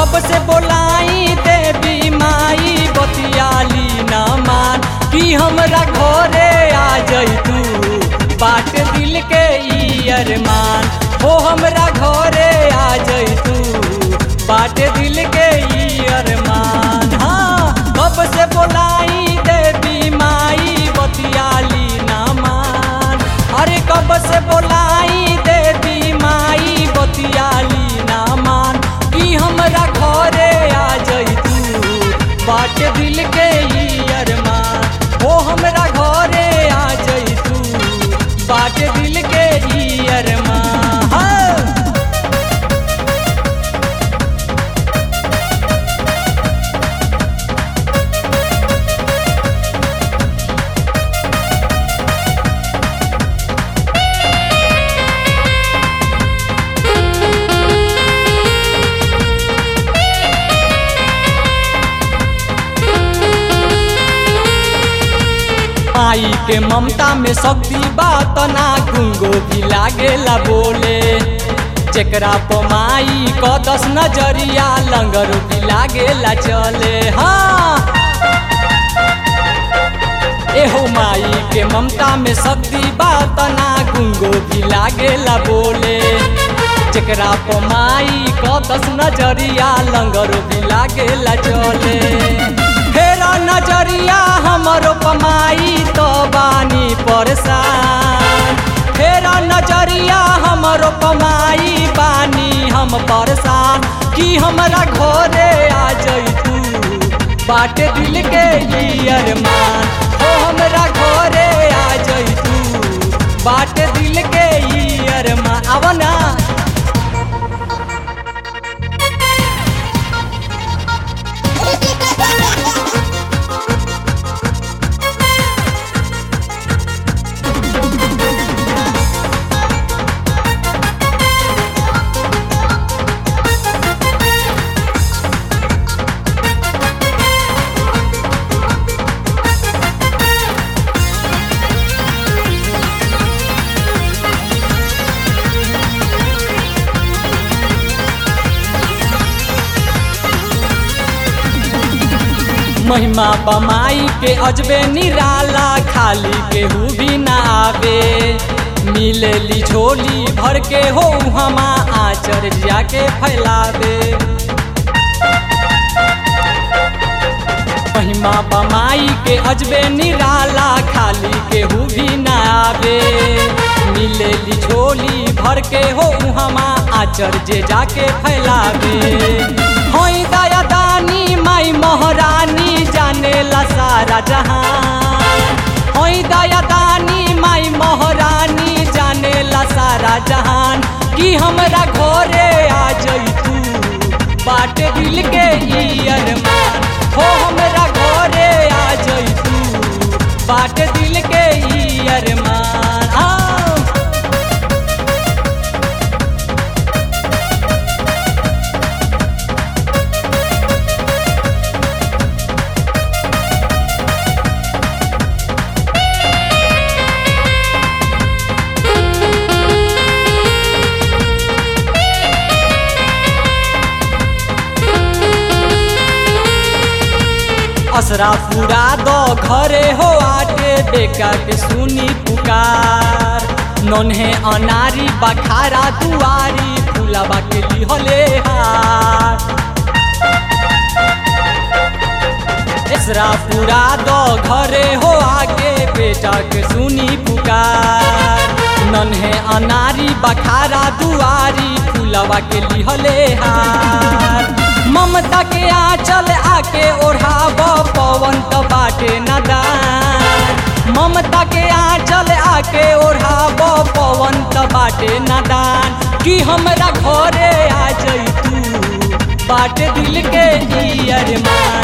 कब से बोलाई देवी माई बतियाली ना मान कि हमरा घरे आ जई तू बाट दिल के ई अरमान हो हमरा घरे आ जई तू बाट दिल के ई अरमान हाँ कब से बोलाई देवी माई बतियाली ना मान अरे कब से बोलाई देवी माई बतियाली ना मान कि हमरा घरे आ जई तू बाट दिल के ई अरमान हो हमरा घरे आ जई तू बाट दिल के ई अरमान हाँ। आई के ममता में शक्ति बात ना गुंगो भी लागेला बोले जेकरा पमाई क दस नजरिया लंगर भी लागेला चले हाँ एहो माई के ममता में शक्ति बात ना गुंगो भी लागेला बोले जेकरा पमाई क दस नजरिया लंगर भी लागेला चले फेरा नजरिया हमरो पमाई तो बानी परेशान फेरा नजरिया हमरो पमाई बानी हम परेशान कि हमरा घरे आ जई तू बाट दिल के ई अरमान हो हमरा घरे आ जई तू बाट दिल के ई अरमान आव ना महिमा बमाई के अजबे निराला खाली केहू भी ना आवे मिलेली झोली भर के हो हमा आचर जाके फैलावे महिमा बमाई के अजबे निराला खाली केहू भी ना आवे मिलेली झोली भर के हो हमा आचर जे जाके फैलावे होई दया दानी माई महारानी जाने ला सारा जहान होई दया दानी माई महारानी जाने ला सारा जहान कि हमरा घरे आ जई तू बाट दिल के ई अरमान हो हमरा घरे आ जई तू बाट दिल के ई अरमान आओ असरा पूरा दो घरे हो आटे बेका के सुनी पुकार नन्हे अनारी बखारा दुआरी फुलाबा के लिहले हार इसरा पूरा दो घरे हो आगे बेटा के सुनी पुकार नन्हे अनारी बखारा दुआरी फुलावा के लिहले हार ममता के आंचल आके ओढ़ाब पवन त बाटे नदान ममता के आंचल आके ओढ़ाब पवन त बाटे नदान कि हमरा घरे आ जई तू बाट दिल के ई अरमान